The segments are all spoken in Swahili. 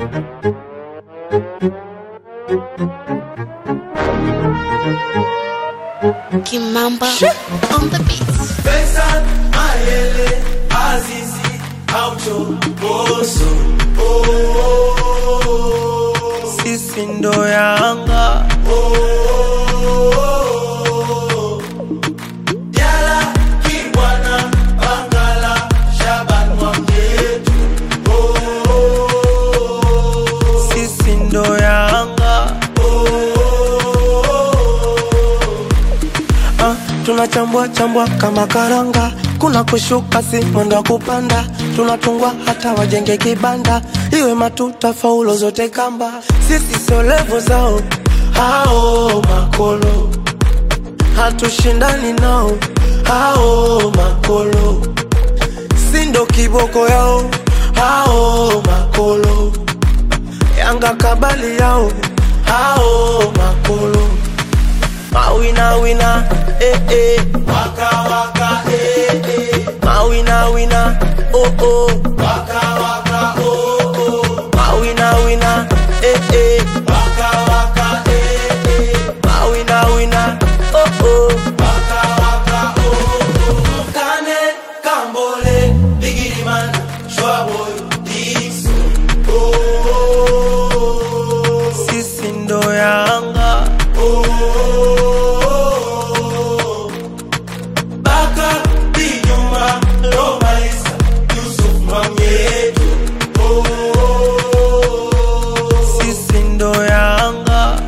Kimamba on the beats. Faisal, Mayele, Azizi, Aucho, Boso. Oh, oh, oh. sisi ndo Yanga, Diala, Kibwana, Bangala, Shaban Mwamyetu. Oh, oh, oh. sisi ndo Yanga. Ah, tunachambua chambua kama karanga, kuna kushuka si mwendo wa kupanda, tunatungwa hata wajenge kibanda, iwe matuta faulo zote kamba, sisi sio levo zao hao makolo, hatushindani nao hao makolo, si ndo kiboko yao hao makolo, Yanga kabali yao hao makolo Mawina wina, eh eh. Waka, waka, eh, eh. Mawina wina, oh oh. Waka, waka, oh, oh. Mawina wina, eh eh. Waka, waka, eh, eh. Mawina wina, oh oh. Waka, waka, oh, oh. Kane, Kambole, Biggie Man, Shwaboy, Dixon. Oh, oh, oh. Sisi ndo Yanga, Baka, Binyuma, Roma Isa, Yusuf Mamietu. Oh, oh, oh. sisi ndo Yanga.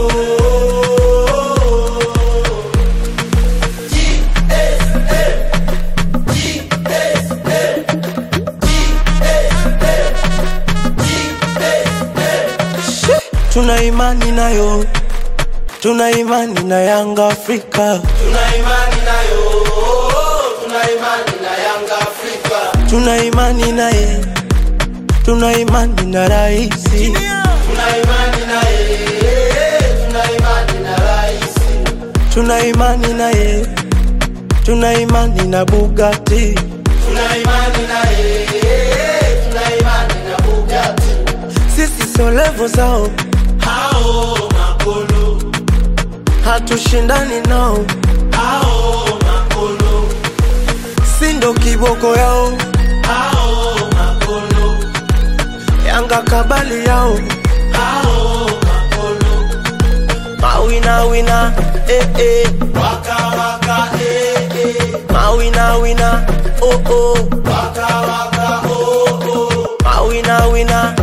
Tuna imani nayo, tuna imani na Yanga Afrika, Tuna imani nayo, tuna imani na Yanga Afrika. tuna imani naye, tuna imani na raisi, Tuna imani naye, tuna imani na rais. tuna imani naye, tuna imani na Bugatti. Tuna imani naye, tuna imani na Bugatti. Sisi sio levo zao, Hao makolo, hatushindani nao, hao makolo, si ndo kiboko yao, hao makolo, Yanga kabali yao, hao makolo. mawina wina, eh eh, Waka waka eh eh, mawina wina, oh oh, waka waka oh oh. mawina wina,